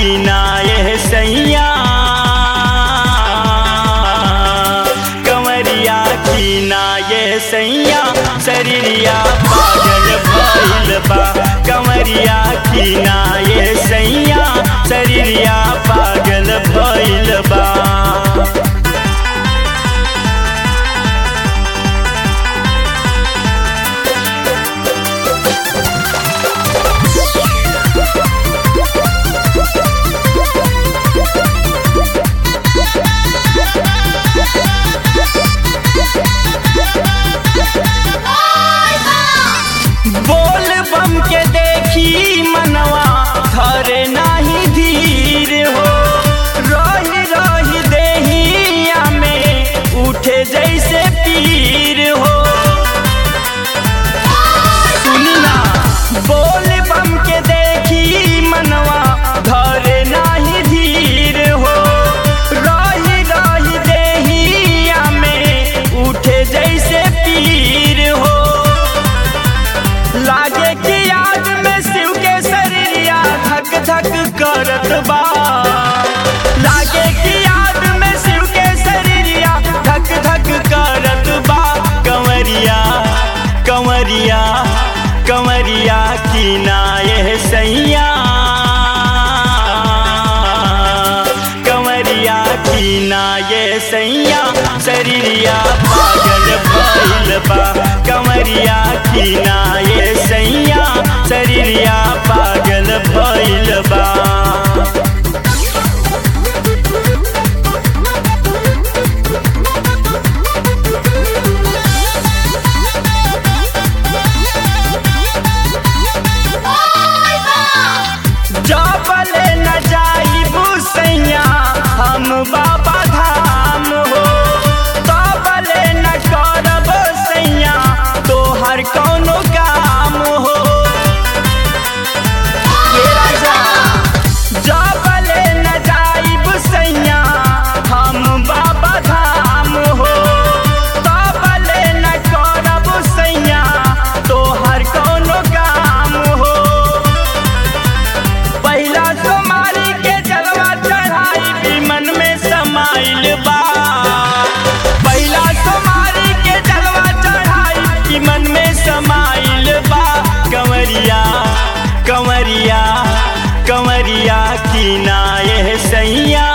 कीना ये सैया कंवरिया कीना ये सैया शरीरिया पागल भइल बा कंवरिया कीना ये सैया शरीरिया पागल भइल बा बोल बम के देखी मनवा धरे नाही धीर हो रही रही देहिया में उठे जैसे पीर हो सुनी ना बोल बम के देखी मनवा धरे नाही धीर हो रही रही देहिया में उठे जैसे पीर हो लागे कि याद में शिव के शरीरिया धक धक करत बा लागे कि याद में शिव के शरीरिया धक धक करत बा कंवरिया कंवरिया कंवरिया की नाये सैया कंवरिया की नाये सैया शरीरिया पागल भइल बा कंवरिया की नाये सैया शरीरिया पागल भइल बा जबले न जाइबू सैया हम बाबा धाम हो तबले न करब सैया तोहर कौनो काम हो ये राजा जबले न जाइब सैया हम बाबा धाम हो तबले न करब सैया तोहर कौनो काम हो पहिला सोमारी के जलवा चढ़ाई भी मन में समाइल बा पहिला सोमारी के जलवा चढ़ाई भी मन में समाइल बा कंवरिया कंवरिया कंवरिया की नाये सैया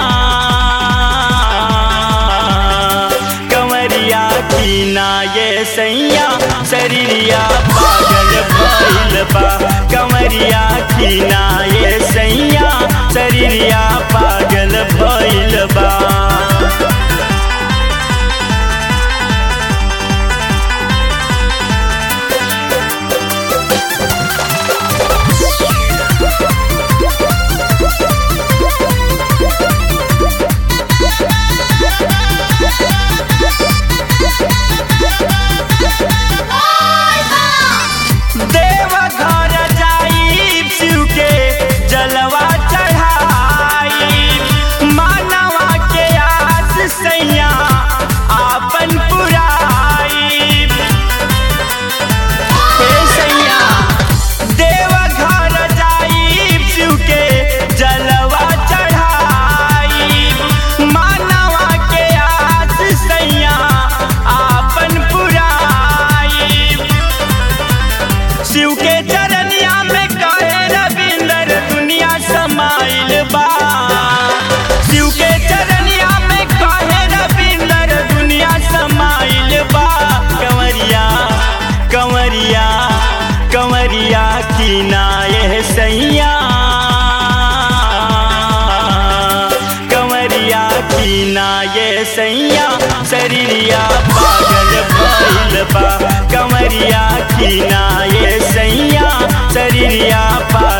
कंवरिया की नाये सैया शरीरिया पागल भइल बा कंवरिया की नाये सैया शरीरिया पागल भइल बा देव घर जाई शिव के जलवा चढ़ाई मानवा के आस सैया आपन पुराई हे सैया देव घर जाई शिव के जलवा चढ़ाई मानवा के आस सैया आपन पुराई शिव के चरनिया में कहे रविंदर दुनिया समाइल बा शिव के चरनिया में कहे रविंदर दुनिया समाइल बा कंवरिया कंवरिया कंवरिया की नाये सैया कंवरिया की नाये सैया शरीरिया पागल भइल बा कंवरिया की नाये सैया शरीरिया पागल